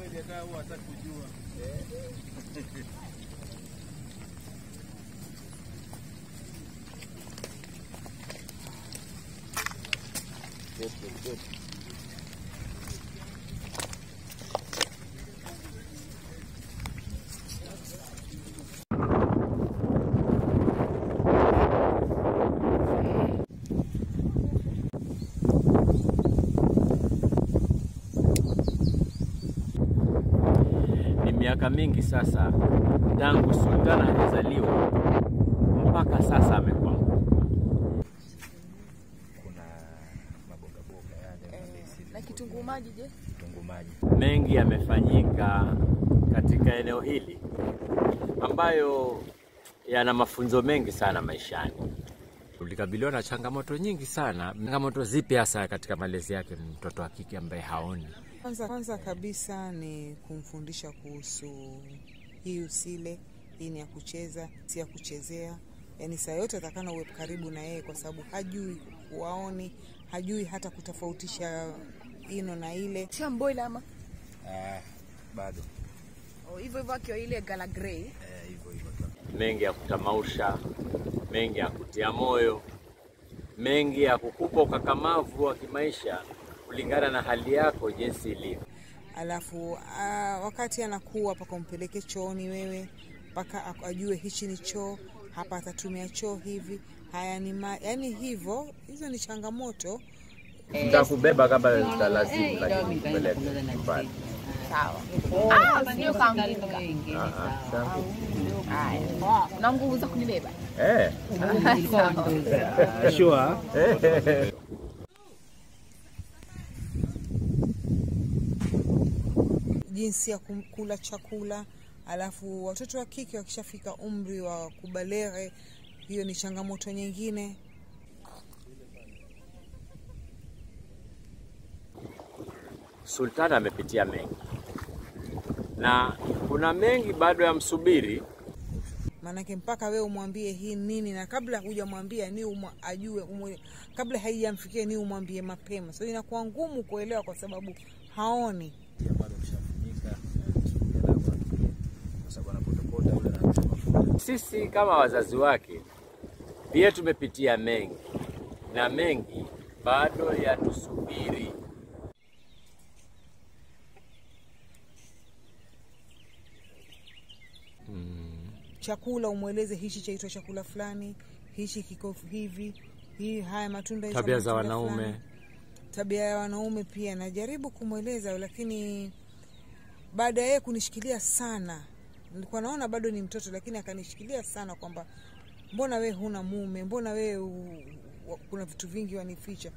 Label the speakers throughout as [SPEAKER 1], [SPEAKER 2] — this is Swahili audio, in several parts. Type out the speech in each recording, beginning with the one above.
[SPEAKER 1] hata huwa hataki kujua.
[SPEAKER 2] Good, good, good.
[SPEAKER 3] Ni miaka mingi sasa tangu Sultana hajazaliwa mpaka sasa amekuwa
[SPEAKER 2] Kuna maboga boga yale malezi,
[SPEAKER 4] Na kitunguu maji je?
[SPEAKER 2] vitunguu maji.
[SPEAKER 3] mengi yamefanyika katika eneo hili ambayo yana mafunzo mengi sana maishani. Tulikabiliwa na changamoto nyingi sana. Changamoto zipi hasa katika malezi yake mtoto wa kike ambaye haoni?
[SPEAKER 5] Kwanza, kwanza kabisa ni kumfundisha kuhusu hii usile, hii ni ya kucheza, si ya kuchezea. Yaani saa yote atakana uwe karibu na yeye, kwa sababu hajui kuwaoni, hajui hata kutofautisha ino na ile.
[SPEAKER 4] Shamboila ama
[SPEAKER 2] Ah, bado
[SPEAKER 4] Oh, hivyo hivyo akiwa ile gala grey.
[SPEAKER 2] eh, hivyo hivyo tu.
[SPEAKER 3] Mengi ya kutamausha, mengi ya kutia moyo, mengi ya kukupa ukakamavu wa kimaisha kulingana na hali yako jinsi ilivyo.
[SPEAKER 5] Alafu ah, wakati anakuwa mpaka umpeleke chooni wewe, mpaka ak- ajue hichi ni choo, hapa atatumia choo hivi, haya ni ma, yani hivyo. Hizo ni changamoto
[SPEAKER 3] Nitakubeba kama nitalazimu, lakini kupeleka nyumbani.
[SPEAKER 4] Sawa. Ah, sio kaanguka. Haya. Na nguvu za kunibeba.
[SPEAKER 3] Eh.
[SPEAKER 1] Sure.
[SPEAKER 5] jinsi ya kum- kula chakula. Alafu watoto wa kike wakishafika umri wa kubaleghe, hiyo ni changamoto nyingine.
[SPEAKER 3] Sultana amepitia mengi na kuna mengi bado yamsubiri.
[SPEAKER 5] Maanake mpaka wewe umwambie hii nini, na kabla hujamwambia ni umwa, ajue umwe, kabla haijamfikia ni umwambie mapema. So inakuwa ngumu kuelewa kwa sababu haoni.
[SPEAKER 2] Pia bado kishafunika alafu atulie. kwa sababu anapotokota ule anakuta mafuta.
[SPEAKER 3] Sisi kama wazazi wake pia tumepitia mengi na mengi bado yatusubiri.
[SPEAKER 5] Chakula umweleze hichi chaitwa chakula fulani, hichi kiko hivi, hii haya matunda yaitwa
[SPEAKER 3] Tabia za
[SPEAKER 5] matunda
[SPEAKER 3] wanaume.
[SPEAKER 5] fulani. tabia ya wanaume pia najaribu kumweleza, lakini baada ya yeye kunishikilia sana, nilikuwa naona bado ni mtoto, lakini akanishikilia sana kwamba mbona wewe huna mume, mbona wewe u- wa- kuna vitu vingi wanificha.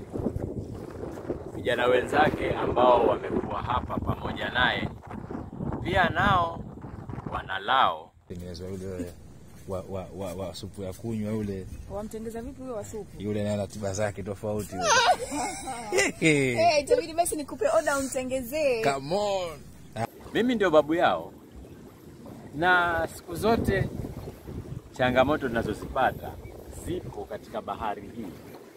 [SPEAKER 3] Vijana wenzake ambao wamekuwa hapa pamoja naye pia nao wanalao
[SPEAKER 2] Tengenezwa yule wa, wa, wa, wa supu ya kunywa yule
[SPEAKER 4] Wamtengeza vipi huyo wa supu?
[SPEAKER 2] yule naye ana tiba zake tofauti yule.
[SPEAKER 4] Eh, itabidi basi nikupe oda umtengezee.
[SPEAKER 2] Come on.
[SPEAKER 3] Mimi ndio babu yao, na siku zote changamoto tunazozipata zipo katika bahari hii.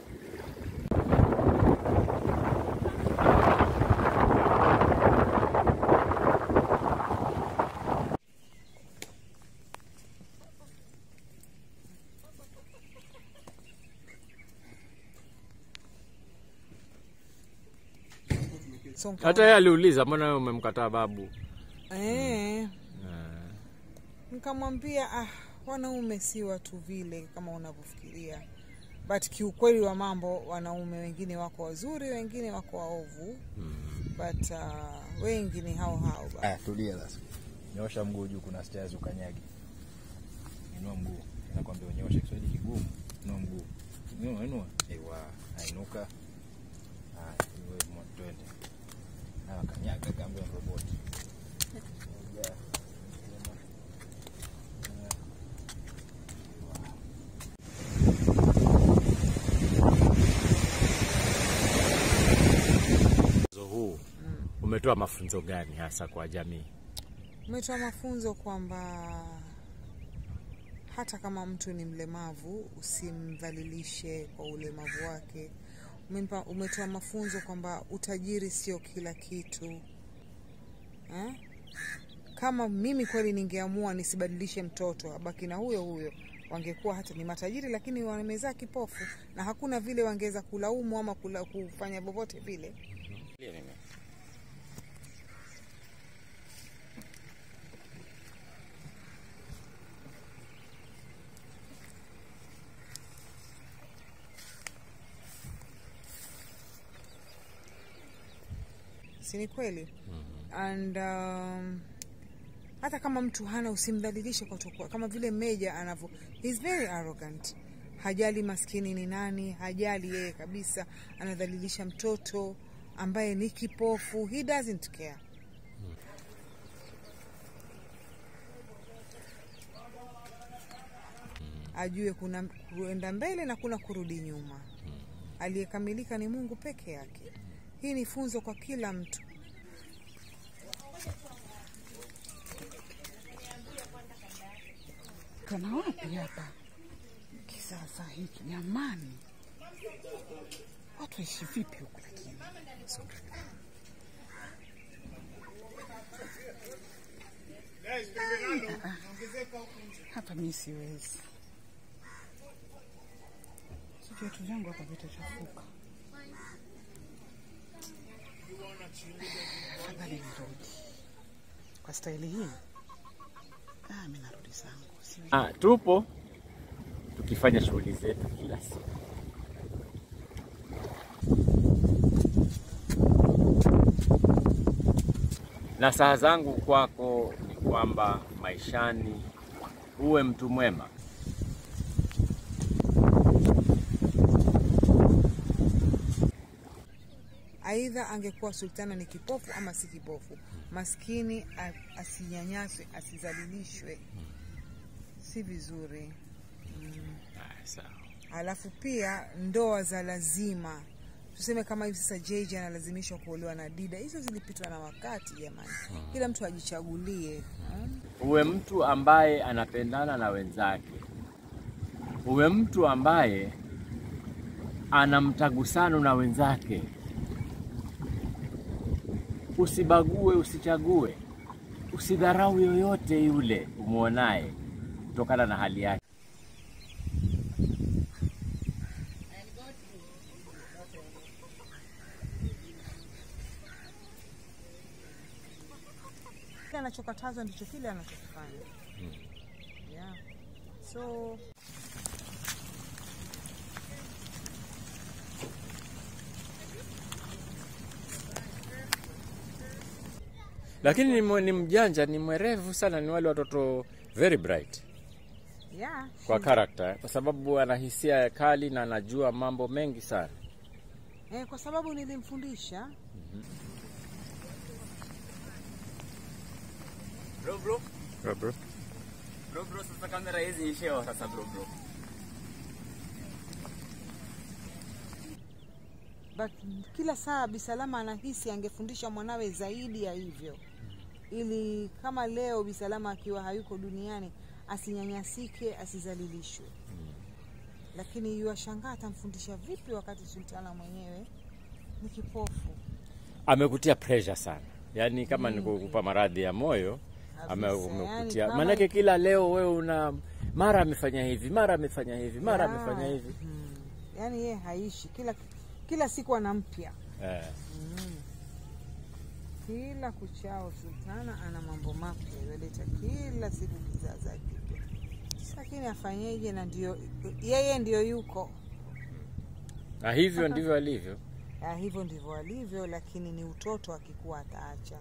[SPEAKER 5] So, nka-
[SPEAKER 3] Hata yeye aliuliza, mbona wewe umemkataa babu?
[SPEAKER 5] eh, nikamwambia ah, wanaume si watu vile kama unavyofikiria, but kiukweli wa mambo wanaume wengine wako wazuri, wengine wako waovu, but uh, wengi ni hao hao ba.
[SPEAKER 2] Aya, tulia sasa. Nyosha mguu juu, kuna stairs ukanyagi. Inua mguu. Nakwambia unyoshe, Kiswahili kigumu. Inua mguu. Inua, inua. Ewa, ainuka. Haya, iwe mo- twende. Haya, kanyaga kama roboti. Moja.
[SPEAKER 3] Mchezo huu umetoa mafunzo gani hasa kwa jamii?
[SPEAKER 5] Umetoa mafunzo kwamba hata kama mtu ni mlemavu usimdhalilishe kwa ulemavu wake. Umempa- Umetoa mafunzo kwamba utajiri sio kila kitu. eh? Kama mimi kweli ningeamua nisibadilishe mtoto abaki na huyo huyo, wangekuwa hata ni matajiri, lakini wamezaa kipofu, na hakuna vile wangeweza kulaumu ama kula, kufanya vyovyote vile. si ni kweli? And um, hata kama mtu hana, usimdhalilishe kwa tokuwa kama vile Meja anavyo, he's very arrogant. Hajali maskini ni nani, hajali yeye kabisa, anadhalilisha mtoto ambaye ni kipofu, he doesn't care. Ajue kuna kuenda mbele na kuna kurudi nyuma. Aliyekamilika ni Mungu peke yake. Hii ni funzo kwa kila mtu.
[SPEAKER 1] Kana wapi hapa kisasa hiki jamani? Watu waishi vipi huku lakini? Ah, ah. Hapa mi siwezi, si viatu vyangu hapa vitachafuka. Afadhali nirudi kwa staili hii. Ah, mi narudi zangu siwezi.
[SPEAKER 3] Ah, tupo tukifanya shughuli zetu kila siku. Na saa zangu kwako ni kwamba maishani uwe mtu mwema.
[SPEAKER 5] Aidha angekuwa sultana ni kipofu ama si kipofu, maskini a- asinyanyaswe, asizalilishwe, si vizuri.
[SPEAKER 3] Ah, sawa.
[SPEAKER 5] Alafu pia ndoa za lazima, tuseme kama hivi sasa JJ analazimishwa kuolewa na Dida, hizo zilipitwa na wakati jamani. Kila mtu ajichagulie. Hmm?
[SPEAKER 3] Uwe mtu ambaye anapendana na wenzake, uwe mtu ambaye ana mtagusano na wenzake. Usibague, usichague, usidharau yoyote yule umwonaye kutokana na hali yake.
[SPEAKER 5] Kile anachokatazwa ndicho kile anachokifanya. Yeah. So
[SPEAKER 3] Lakini ni, mwe- ni mjanja, ni mwerevu sana, ni wale watoto very bright
[SPEAKER 5] yeah,
[SPEAKER 3] kwa character, kwa sababu ana hisia kali na anajua mambo mengi sana.
[SPEAKER 5] eh, kwa sababu nilimfundisha
[SPEAKER 6] Bro bro.
[SPEAKER 3] Bro, bro.
[SPEAKER 6] Bro bro sasa kamera hizi ishewa sasa bro bro.
[SPEAKER 5] but kila saa Bisalama anahisi angefundisha mwanawe zaidi ya hivyo, ili kama leo Bisalama akiwa hayuko duniani asinyanyasike, asizalilishwe. Lakini yuashangaa atamfundisha vipi wakati sultana mwenyewe ni kipofu.
[SPEAKER 3] amekutia pressure sana, yaani kama ni kukupa maradhi ya moyo ame-
[SPEAKER 5] Kabisa, yani
[SPEAKER 3] amekutia
[SPEAKER 5] kama-
[SPEAKER 3] maanake, kila leo wewe una mara amefanya hivi, mara amefanya hivi, mara
[SPEAKER 5] Yeah.
[SPEAKER 3] amefanya hivi
[SPEAKER 5] Hmm. Yaani yeye haishi kila kila siku ana mpya
[SPEAKER 3] eh.
[SPEAKER 5] kila kuchao sultana ana mambo mapya yaleta kila siku kizaza kipya, lakini afanyeje? Na ndio yeye ndio yuko
[SPEAKER 3] Na hivyo ndivyo alivyo.
[SPEAKER 5] ya, hivyo ndivyo alivyo, lakini ni utoto, akikuwa ataacha.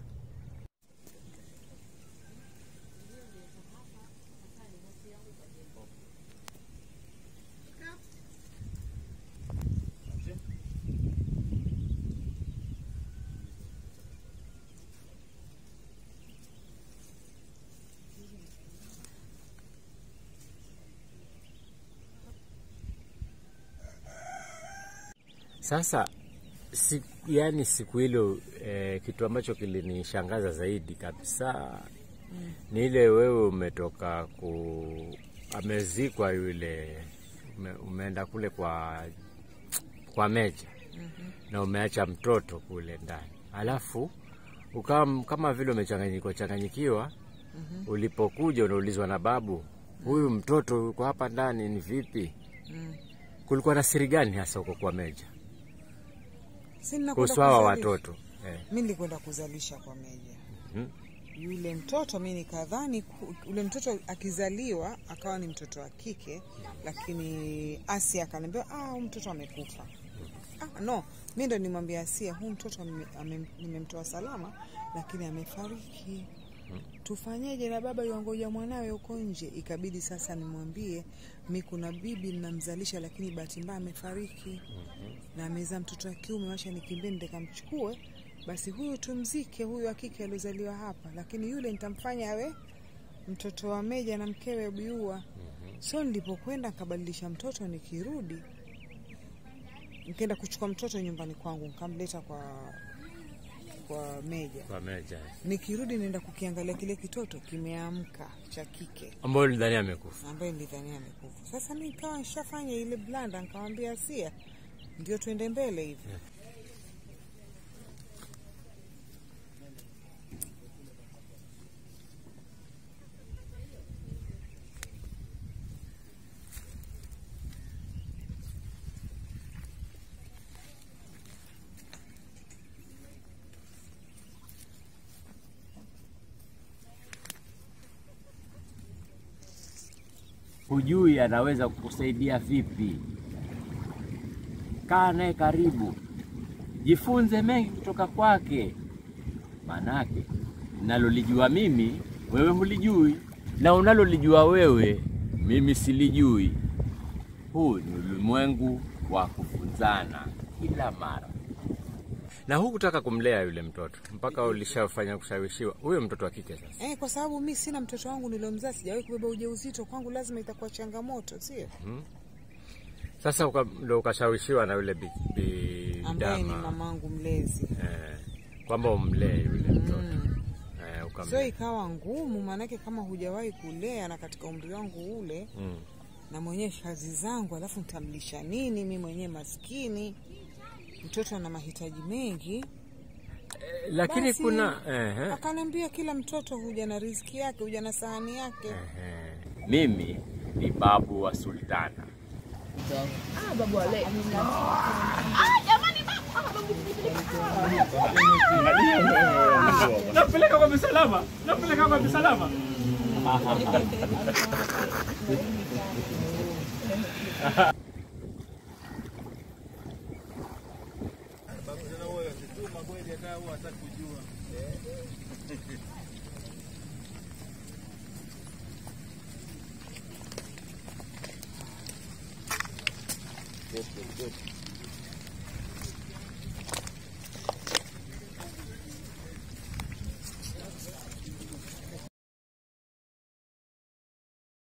[SPEAKER 3] Sasa si, yani siku hilo eh, kitu ambacho kilinishangaza zaidi kabisa ni ile wewe umetoka ku amezikwa yule ume, umeenda kule kwa kwa Meja na umeacha mtoto kule ndani, alafu ukawa kama vile umechanganyikiwa changanyikiwa. Ulipokuja unaulizwa na babu, huyu mtoto yuko hapa ndani ni vipi?
[SPEAKER 5] Mm.
[SPEAKER 3] Kulikuwa na siri gani hasa huko kwa Meja
[SPEAKER 5] Si ninakwenda
[SPEAKER 3] kuhusu hawa
[SPEAKER 5] kuzalisha.
[SPEAKER 3] watoto eh?
[SPEAKER 5] Mi nilikwenda kuzalisha kwa Meja.
[SPEAKER 3] Mhm.
[SPEAKER 5] Yule mtoto mi nikadhani ku- ule mtoto akizaliwa akawa ni mtoto wa kike, lakini Asia akaniambia ah, huyu mtoto amekufa. Ah, no, mi ndo nimwambia Asia, huu mtoto nime- ame- nimemtoa salama, lakini amefariki. Tufanyeje? na baba yuangoja mwanawe huko nje. Ikabidi sasa nimwambie mi kuna bibi namzalisha, lakini bahati mbaya amefariki na amezaa mtoto wa kiume, wacha nikimbie nende kamchukue, basi huyu tumzike, huyu wa kike aliozaliwa hapa, lakini yule nitamfanya awe mtoto wa Meja na mkewe Biua. So nilipokwenda nikabadilisha mtoto, nikirudi nikaenda kuchukua mtoto nyumbani kwangu, nikamleta kwa kwa Meja.
[SPEAKER 3] Kwa Meja
[SPEAKER 5] Nikirudi naenda kukiangalia kile kitoto kimeamka cha kike
[SPEAKER 3] ambayo ulidhani amekufa.
[SPEAKER 5] ambaye nilidhania amekufa. Sasa mi nikawa nishafanya ile blanda, nikamwambia Asia, ndio tuende mbele hivi.
[SPEAKER 3] hujui anaweza kukusaidia vipi. Kaa naye karibu, jifunze mengi kutoka kwake, manake nalolijua mimi wewe hulijui, na unalolijua wewe mimi silijui. Huu ni ulimwengu wa kufunzana kila mara. Na hukutaka kumlea yule mtoto mpaka ulishafanya kushawishiwa huyo mtoto wa kike sasa.
[SPEAKER 5] Eh, kwa sababu mi sina mtoto wangu niliomzaa, sijawahi kubeba ujauzito, kwangu lazima itakuwa changamoto, sio?
[SPEAKER 3] Sasa uka, ndo ukashawishiwa na yule bi, bi
[SPEAKER 5] Ambaye ni
[SPEAKER 3] dama
[SPEAKER 5] mamangu mlezi.
[SPEAKER 3] eh, kwamba umlee yule mtoto eh,
[SPEAKER 5] So
[SPEAKER 3] ukamlea.
[SPEAKER 5] ikawa ngumu, maanake kama hujawahi kulea na katika umri wangu ule
[SPEAKER 3] mm.
[SPEAKER 5] na mwenyewe kazi zangu, alafu nitamlisha nini? Mi mwenyewe maskini, mtoto ana mahitaji mengi.
[SPEAKER 3] Eh, lakini
[SPEAKER 5] Basi,
[SPEAKER 3] kuna eh, eh,
[SPEAKER 5] Akaniambia kila mtoto huja na riziki yake, huja na sahani yake.
[SPEAKER 3] eh, mimi ni babu wa sultana.
[SPEAKER 4] Ah, babu wale.
[SPEAKER 6] Napeleka kwa misalama, napeleka kwa misalama.